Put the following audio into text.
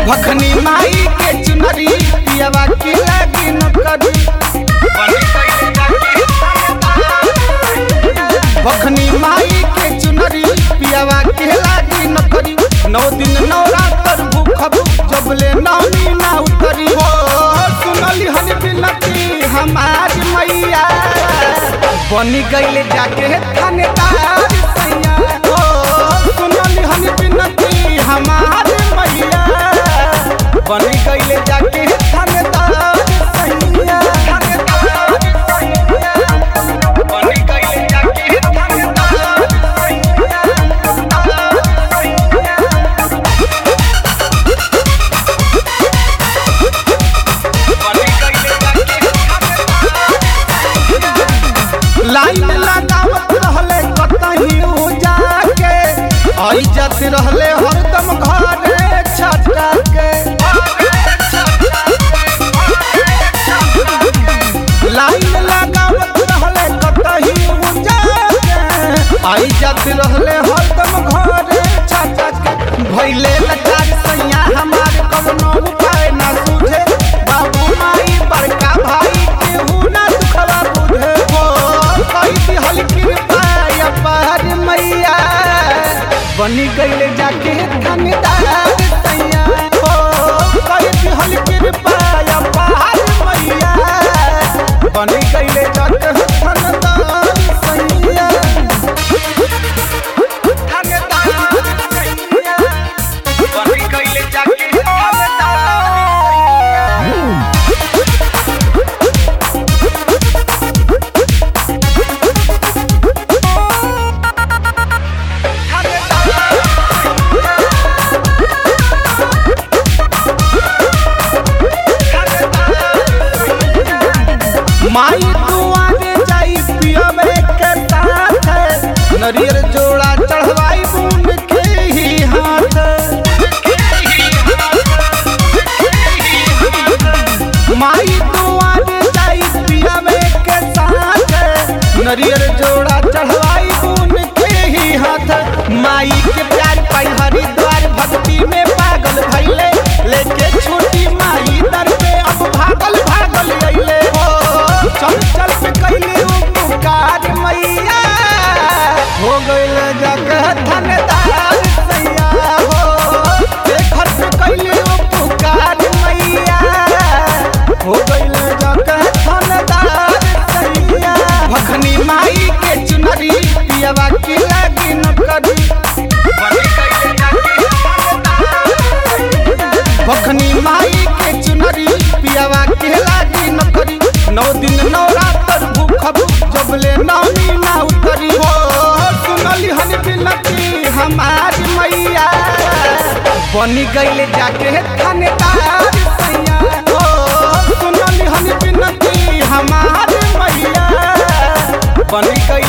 भखनी माई के चुनरी पियावा की लागी न करी भखनी माई के चुनरी पियावा के लागी न करी नौ दिन नौ रात पर भूखब जबले नौनी ना उतरी हो सुनली हन बिनती हमारी मैया बनी गईले जाके थानेदार सैया हो सुनली हन बिनती हमारी मैया बनी गईले जाके थानेदार सैया थानेदार सैया बनी गईले जाके थानेदार सैया लाइन लगावत रहले कतही उ जाके आई जात रहले हरदम घरे छटा के लाइन लगावत रहले कतही उ जाके आई जात रहले हरदम घरे छटा के भइले लचार सैया हमार कवनो उपाय ना सूझे बाबू माई बड़का भाई केहू ना दुखवा बुझे हो कैसी हल्की पाया पार मैया बनी गईले जाके थानेदार सैया हो कैसी हल्की पाया पार मैया बनी गईले जाके थानेदार सैया थानेदार सैया बनी गईले जाके थानेदार सैया माई दुआरे जाई पियवे के साथ नरियर जोड़ा चढ़वाई बूंद के ही हाथ माई दुआरे जाई पियवे के साथ नरियर जोड़ा चढ़वाई बूंद के ही हाथ माई के प्यार पाई हरिद्वार भक्ति में पागल भइले लेके छोटी माई दर पे अब भागल भागल अइले हो चल चल पे कैले उ पुकार मैया हो गइल जगह थानेदार सैया हो देखत पे कैले उ पुकार मैया हो गइल जगह थानेदार सैया भखनी माई के चुनरी पियवा की लागी न करी भखनी माई के चुनरी पियावा के लागी न करी नौ दिन नौ रात पर भूखब जबले नौनी ना उतरी हो सुनली हन बिनती हमारी मैया बनी गईले जाके थानेदार सैया हो सुनली हन बिनती हमारी मैया बनी गईले